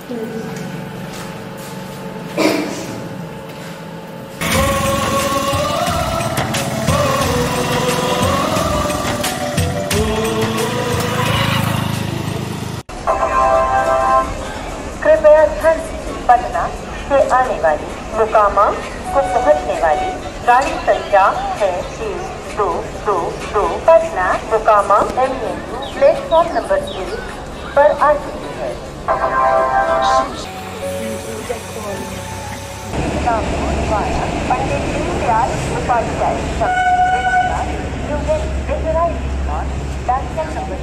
कृपया ध्यान दीजिए पटना से आने वाली मुकामा को पहुंचने वाली गाड़ी संख्या है तीन दो दो दो पटना मुकामा एम प्लेटफॉर्म नंबर एक पर आ चुकी है नागपुर द्वारा पंडित दीनदयाल उपाध्याय संस्कृत यूनिट विजुअलाइजेशन प्लेटफॉर्म नंबर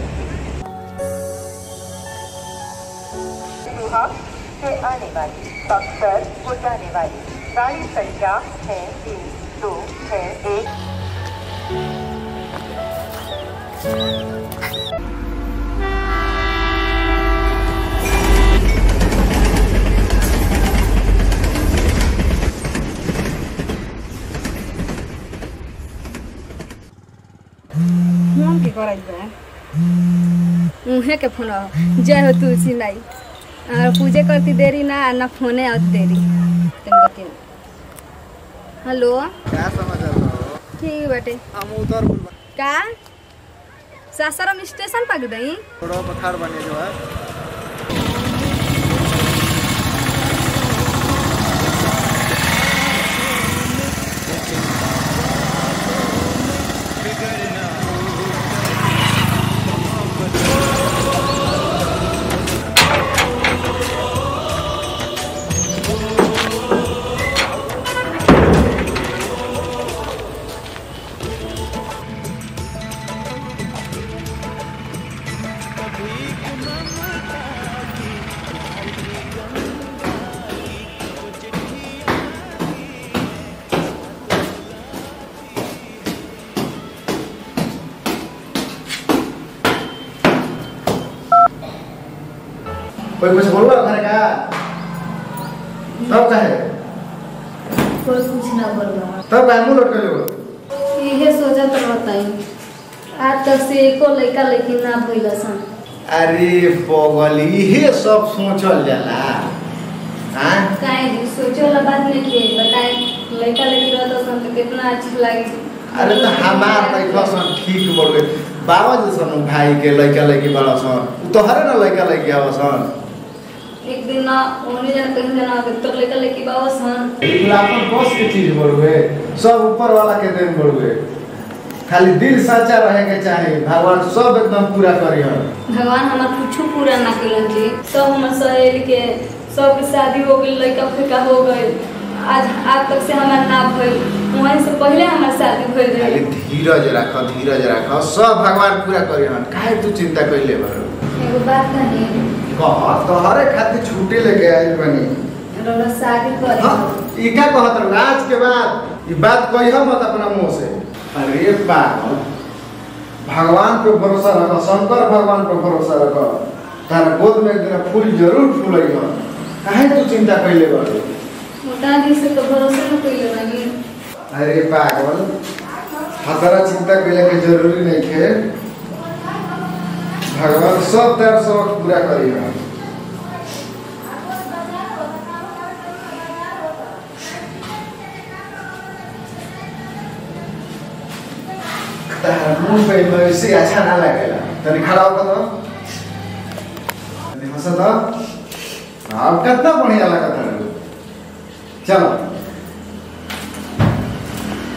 सुहा से आने वाली बक्सर को जाने वाली गाड़ी संख्या है तीन दो है एक फोन के करत बा उहे के फोन जय हो तुलसी नाई और पूजे करती देरी ना ना फोने आत देरी तनिक दिन हेलो क्या समाचार बा? ठीक बाटे हम उतर बोल का सासाराम स्टेशन पक दई थोड़ा पठार बने जो है कोई कुछ बोलो घर का तब कहे कोई कुछ ना बोलबा तब कहे मुंह लटक लो इहे सोचत रहताई आज तक से एको लड़का लड़की ना भइल सन अरे पगली ये सब सोचल जाला हाँ काहे जी सोचे वाला बात नहीं के बताए लड़का लड़की रहता सन तो कितना अच्छा लागे अरे तो हमार लड़का सन ठीक बोल गए बाबा जैसन भाई के लड़का लड़की बड़ा सन उ तो हरे ना लड़का लड़की आवा सन एक दिन ना ओने जाना कहीं जाना तो लड़का लड़की बाबा सन बिल्कुल अपन बस के चीज बोल गए सब ऊपर वाला के देन बोल गए खाली दिल सच्चा रहे के चाहे भगवान सब एकदम पूरा करी हम भगवान हमार कुछ पूरा ना कलन जी सब हमार सहेली के सब के शादी हो गई लड़का फेंका हो गई आज आज तक से हमार ना भइल वहीं से पहले हमार शादी भइल खाली रहे धीरज रख धीरज रख सब भगवान पूरा करी हम काहे तू चिंता कइले बारो एगो बात कही कह तोहरे खातिर छुट्टी लेके आइल बनी रोरा शादी करे हाँ ई का कहत रहो आज के बाद ई बात कहियो मत अपना मुंह से अरे पागल भगवान पे भरोसा रख शंकर भगवान पे भरोसा रख तारा गोद में एक दिन फूल जरूर फूलई हो काहे तू चिंता कइले बारो मोटा दी से तो भरोसा न कइले बानी अरे पागल हतरा चिंता कइले के जरूरी नहीं है भगवान सब तेरा शौक पूरा करी हम तारा मुंह पे वैसे अच्छा ना लगेला तनी खड़ा होकर तो तनी हंसा तो अब कितना बढ़िया लगता है चलो